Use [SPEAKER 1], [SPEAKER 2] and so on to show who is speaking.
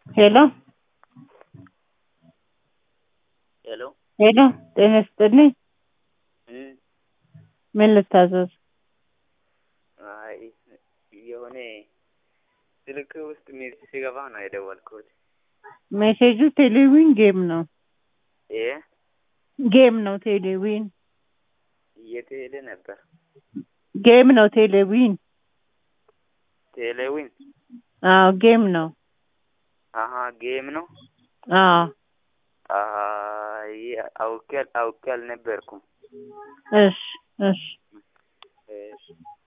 [SPEAKER 1] ሄሎ
[SPEAKER 2] ሄሎ
[SPEAKER 1] ሄሎ ጤና ይስጥልኝ።
[SPEAKER 2] እም፣
[SPEAKER 1] ምን ልታዘዝ?
[SPEAKER 2] አይ የሆነ ስልክ ውስጥ ሜሴጅ ሲገባ ነው የደወልኩት።
[SPEAKER 1] ሜሴጁ ቴሌዊን ጌም ነው።
[SPEAKER 2] እ
[SPEAKER 1] ጌም ነው ቴሌዊን
[SPEAKER 2] የት ሄደ ነበር?
[SPEAKER 1] ጌም ነው ቴሌዊን።
[SPEAKER 2] ቴሌዊን
[SPEAKER 1] አዎ ጌም ነው።
[SPEAKER 2] አሀ ጌም ነው።
[SPEAKER 1] አዎ
[SPEAKER 2] አይ አውቄ አውቄ አልነበርኩም።
[SPEAKER 1] እሺ እሺ
[SPEAKER 2] እሺ